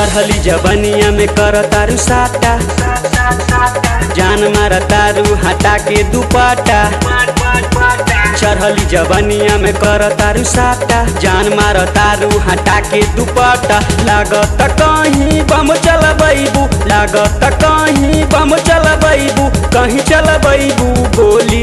चढ़ली जबनिया में कर तारू साटा जान मार तारू हटा के दुपट्टा चढ़ली जबनिया में कर तारू साटा जान मार तारू हटा के दुपट्टा लागत कहीं बम चलबैबू लागत कहीं बम चलबैबू कहीं चलबैबू गोली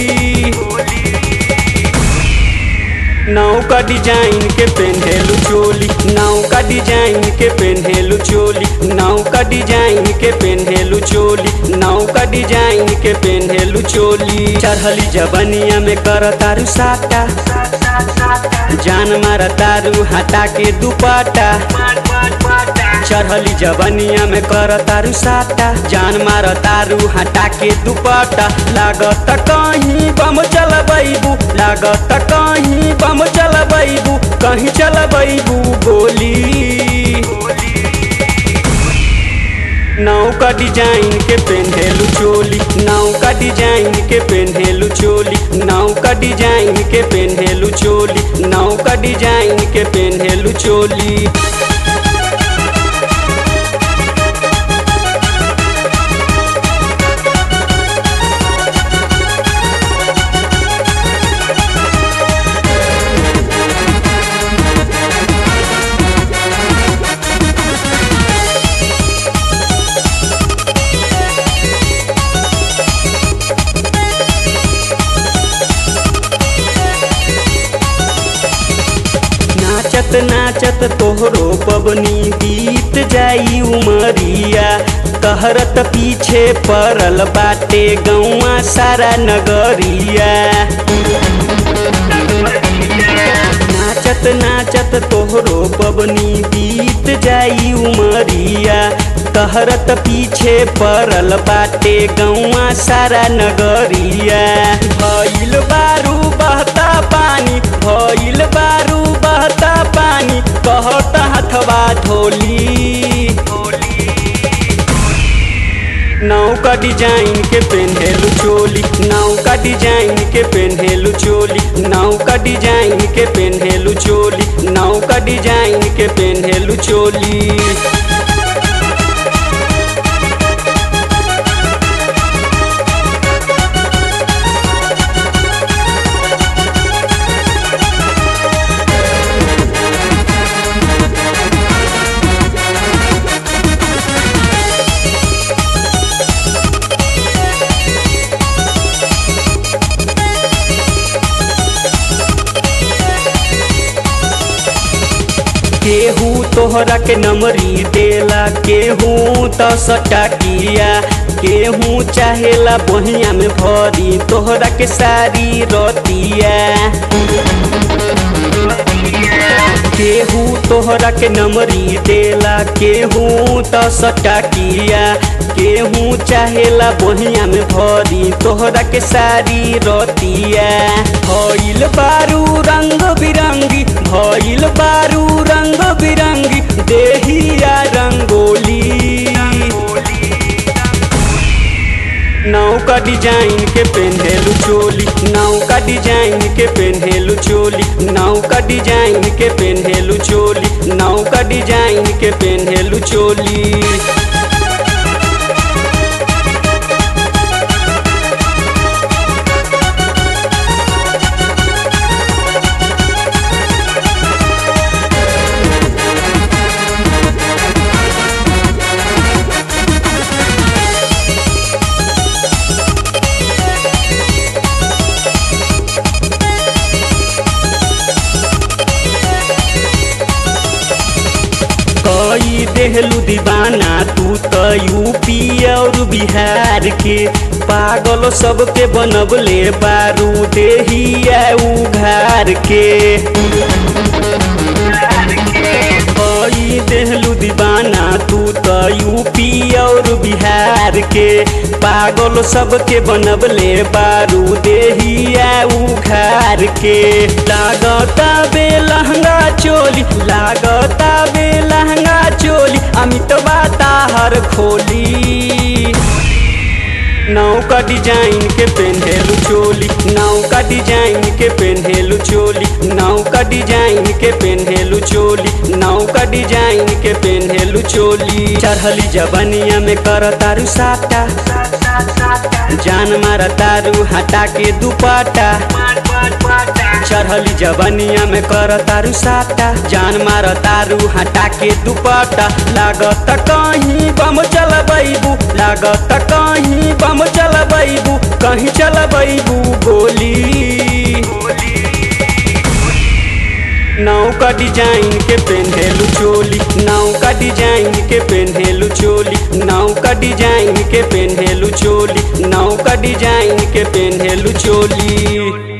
नाव का डिजाइन के पेन्हेलू चोली नाव का डिजाइन के पेन्हेलू चोली नाव का डिजाइन के पेन्हेलू चोली नाव का डिजाइन के पेन्हेलू चोली चढ़ली जबनिया में कर तारू साटा जान मार तारू हटा के दुपट्टा चढ़ली जबनिया में कर तारू साटा जान मार तारू हटा के दुपट्टा लागत कहीं बम चलबैबू लागत कहीं बम चलबैबू कहीं चलबैबू गोली नाव का डिजाइन के पेन्हेलू चोली नाव का डिजाइन के पेन्हेलू चोली नाव का डिजाइन के पेन्हेलू चोली नाव का डिजाइन के पेन्हेलू चोली नाचत नाचत तोहरो पबनी बीत जाई उमरिया कहरत पीछे पड़ल बाटे गौआ सारा नगरिया नाचत नाचत तोहरो पबनी बीत जाई उमरिया कहरत पीछे पड़ल बाटे गौआ सारा नगरिया भइल बारू बहता पानी भइल बारू बहता पानी कहत हथवा धोली नाव का डिजाइन के पेन्हेलू चोली नाव का डिजाइन के पेन्हेलू चोली नाव का डिजाइन के पेन्हेलू चोली नाव का डिजाइन के पेन्हेलू चोली केहू तोहरा के नमरी देला केहू त सटाकिया केहू चाहेला बहिया में भरी तोहरा के सारी रतिया केहू तोहरा के नमरी देला केहू त सटाकिया केहू चाहेला बहिया में भरी तोहरा के सारी रतिया भइल बारू रंग बिरंगी भइल बारू रंग बिरंगी देहिया रंगोली नाव का डिजाइन के पेन्हेलू चोली नाव का डिजाइन के पेन्हेलू चोली नाव का डिजाइन के पेन्हेलू चोली नाव का डिजाइन के पेन्हेलू चोली कई देहलू दीवाना तू तो यूपी और बिहार के पागल सबके बनबले बारू देहिया उघार के कई देहलू दीवाना तू तो यूपी और बिहार के पागल सबके बनबले बारू देहिया उघार के लागता बे लहंगा चोली लागता बे लहंगा चोली अमितवा ताहर खोली नाव का डिजाइन के पेन्हेलु चोली नाव का डिजाइन के पेन्हेलु चोली नाव का डिजाइन के पेन्हेलु चोली नाव का डिजाइन के पेन्हेलु चोली चढ़ली जबनिया में कर तारू साटा जान मारा तारू हटा के दुपाटा चढ़ली जबनिया में कर तारू साटा जान मार तारू हटा के दुपट्टा लागत कहीं बम चलबैबू लागत कहीं बम चलबैबू कहीं चलबैबू गोली नाव का डिजाइन के पेन्हेलु चोली नाव का डिजाइन के पेन्हेलु चोली नाव का डिजाइन के पेन्हेलु चोली नाव का डिजाइन के पेन्हेलु चोली